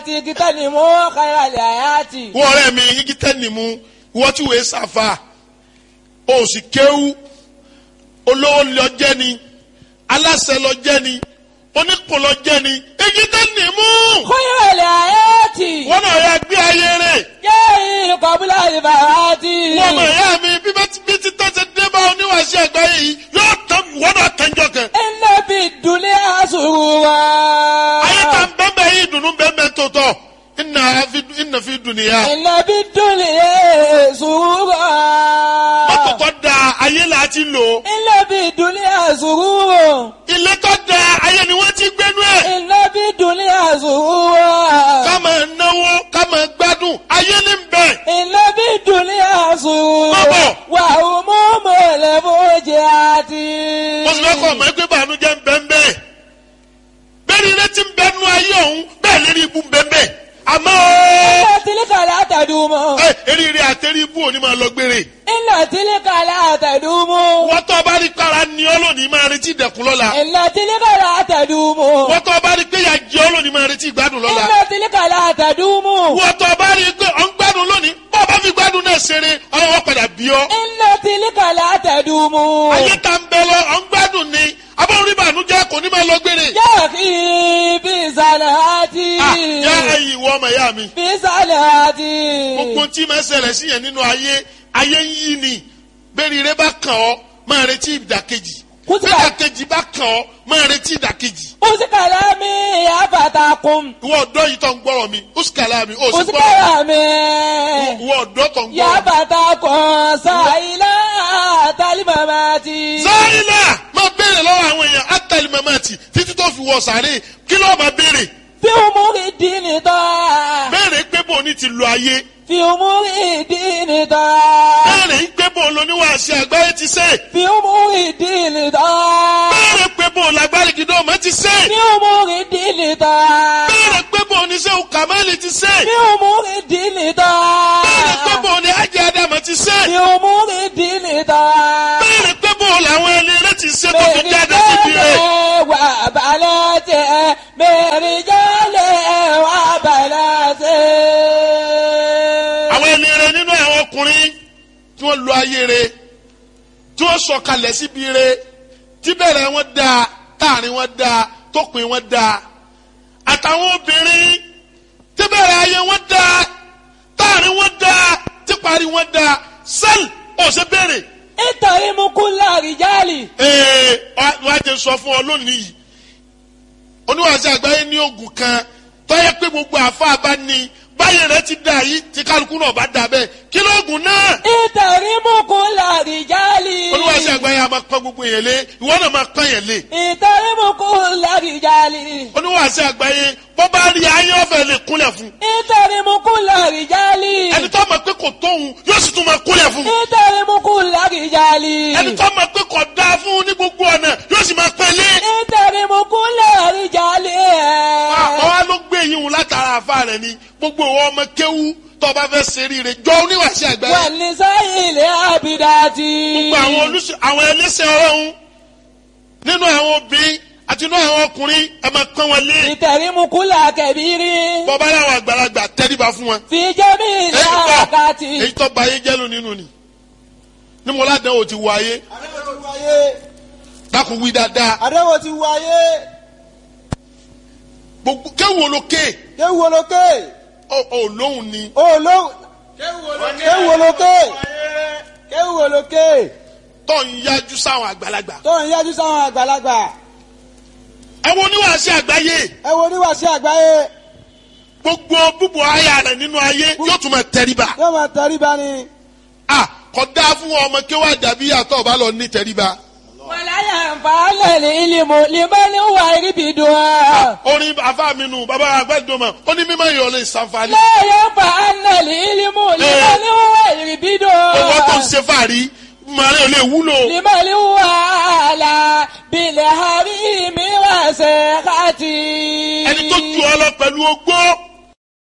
ti kíkọ́ ni mo kára lè àyàtì. wọ́n ọ̀rẹ́ mi igi tẹ́ni mu wọ́n tí wòye sàfà o sì kéwú olówó lọ jẹ́ ni aláṣẹ lọ jẹ́ ni onípò lọ jẹ́ ni igi tẹ́ni mu kára lè àyàtì. wọ́n náà yà gbé ayé rẹ̀ yéé kọ́bílà ìbàràtì. wọ́n mọ̀ ẹ̀yà mi bí bá ti bí ti tọ́ ṣe dé bá oníwàṣẹ àgbáyé yìí yóò tán wọ́n náà tẹ́jọ́ kan iná fi dùnlé àṣùrù wa. ayé ta bẹ́ẹ̀ yìí dùnú bẹ́ẹ̀ tó tọ̀ ìnà fi ìnà fi dùnìyà iná fi dùnlé àṣùrù wa. mọ́tò tó da ayé là á ti lò iná fi dùnlé àṣùrù wa. ilé tó da ayé ni wọ́n ti gbénú ẹ̀. iná fi dùnlé àṣùrù wa. ká máa náwó ká máa gbádùn ayé ní bẹ̀. iná fi dùnlé àṣùrù Má bọ̀. wà ó mú mọ̀lẹ́ fojì àti. mo sì lọ́kọ̀ ọmọ ẹgbẹ́ ìbànújẹ́ ń bẹ́ ń bẹ́ẹ̀. bẹ́ẹ̀ ni ilé ti ń bẹ́ nú ayé ọ̀hún bẹ́ẹ̀ lérí ibú ń bẹ́ ń bẹ́ẹ̀. àmọ́ iná tìlíkà látàdúmọ̀. ẹ eríire àtẹrí ibú òní máa lọ gbére. iná tìlíkà látàdúmọ̀. wọ́n tó bá rí kára ní ọ́ lónìí máa retí ìdẹ̀kùn lọ́la. iná tìlíkà látàdúmọ̀. wọ́n tó bá rí pé ìyà jẹ ọ́ lónìí máa retí ìgbádùn lọ́la. iná tìlíkà látàdúmọ̀. wọ́n tó bá rí pé ọ̀ ń gbádùn lónìí bọ́ bá fi gbádùn náà ṣeré ọlọ́wọ́ padà bí ọ́. iná tìlíkà látàdúmọ̀. ayé ta ń bẹ lọ ọ̀ ń gbádùn ni abọ́n rí bànújẹ́ kò ní máa lọ gbére. yóò kí bí sàlàtì. Ah, yá ẹyin ìwọ ọmọ ìyá mi. bí sàlàtì. gbogbo tí máa ṣẹlẹ̀ sí yẹn nínú ayé ayé ń yí ni bẹ́ẹ̀ni rẹ bá kàn ọ́ máa retí ìdàkejì Kùtìkà. bẹ́ẹ̀ ìdàkejì bá kàn ọ́ máa retí ìdàkejì. usikala mi yafatakun. ìwọ ọ̀dọ́ yìí tó ń gbọ́rọ̀ mi usikala mi ó sì gbọ́rọ̀ usikala mi ìwọ ọ̀dọ́ tó ń gbọ́rọ̀ mi. yafatakun sayila talimamati. sáyìnà máa béèrè lọ́wọ́ àwọn èèyàn átàlí mamati títí tó fi wọ sàárè kí ló máa béèrè fi umuri dini tọ́. béèrè pé bò ní ti lo ayé fi umuri dini tọ́. béèrè pé bò lóníwàásí àgbáyé ti sè fi umuri dini tọ́. béèrè pé bò lágbárí gidi ọmọ ti sè fi umuri dini tọ́. béèrè pé bò ní sẹ́wọ̀n kàmáìlì ti sè. fi umuri dini tọ́. Bẹ́ẹ̀ni pé bò ní Hajj Adama ti ṣe. fi umuri dini tọ́. Bẹ́ẹ̀ni pé bò làwọn ẹni rẹ̀ ti ṣe tó fi jáde síbi rẹ̀. wà balẹ̀ tẹ̀ mẹ́rin jálẹ̀ wà balẹ̀ tẹ̀. Àwọn ẹni rẹ̀ nínú àwọn ọkùnrin tí wọ́n lo ayé rẹ̀ tí wọ́n sọ̀kalẹ̀ síbi rẹ̀ tí bẹ̀rẹ̀ wọn da táàrin wọn da tópin wọn da. Àtàwọn obìnrin tí bẹ̀rẹ̀ ayé wọn da táàrin wọn da tí parí wọn da sẹ́ẹ̀lì ọ̀sẹ̀ bẹ̀rẹ̀. nítorí mú kú láàrin jálì. ee wàá jẹ sọ fún ọ lónìí yìí oníwàásù àgbáyé ní oògùn kan tọ́yẹ pé gbogbo àfa bá ní báyìí rẹ ti dà yìí tí kálukú náà bá dà bẹ́ẹ̀ kí lóògùn náà nítorí mú kú láàrin jálì. oníwàásù àgbáyé a máa pọ́n gbogbo yẹn lé ìwọ náà máa pọ́n yẹn lé nítorí mú kú láàrin jálì. oníwàásù àgbáyé bó bá rí ayé ọ̀fẹ́ lè kúnlẹ̀ fún nítorí mú kú láàrin jálì. ẹni tó mọ̀ pé kò tóun yóò sì tún máa kúnlẹ̀ fún nítorí mú kú láàrin jálì. ẹni tó mọ̀ pé kò dáa fún ní gbogbo ọ̀nà yóò sì máa pẹ́ lé nítorí mú kú láàrin jálì. àwọn wa ló gbé yín wò látara àfa rẹ ni gbogbo ìwọ ọmọ kéwú tó o bá fẹ́ ṣe ríire jọ oníwàásù àgbáyé wà ní sáyìnlẹ̀ àbídàtì. gbogbo àwọn olùsọ àwọn ẹlẹ́sẹ̀ ọlọ́run nínú àwọn obìnrin àti nínú àwọn ọkùnrin ẹ máa pọ́n wọn lé ìtẹ̀rímukúlà kẹ̀bírí. bọ́bá láwọn àgbàlagbà tẹ́ríba fún wọn. fi jẹ́mi èyí tó ìlàkàtì. èyí tó ba ayé jẹ́ ló nínú ni ní mo ládàá o ti wọ ayé àdéhùn ti wáyé dákun wí dáadáa àdéhùn ti wáyé gbogbo kéwòn olókè kéwu olókè ọ ọ lóhùn ni olóhùn kéwu olókè kéwu olókè tó ń yájú sáwọn àgbàlagbà. tó ń yájú sáwọn àgbàlagbà ẹ wo oníwàásù àgbáyé ẹ wo oníwàásí àgbáyé gbogbo búbu aya rẹ nínú ayé yóò tún máa tẹríba. yóò máa tẹríba ni a kò dáa fún ọmọ kéwà dàbí àtọ̀ ọba lọ ní tẹríba. wàláyà nfààlẹ̀ ní ìlímù limani wà ríbi dùn án. orin afa mi nù bàbá àgbàdo ma ó ní mímọ ìyọlẹ ìsànfàní. lẹ́yìn nfààlẹ̀ ní ìlímù limani wà ríbi dùn owó tó ń án. ṣe fàárí màrí ò lè wúlò. limani wà là bilẹ̀ hàrí mi wà sẹ́kàtì. ẹni tó ju ọ lọ pẹ̀lú ogbó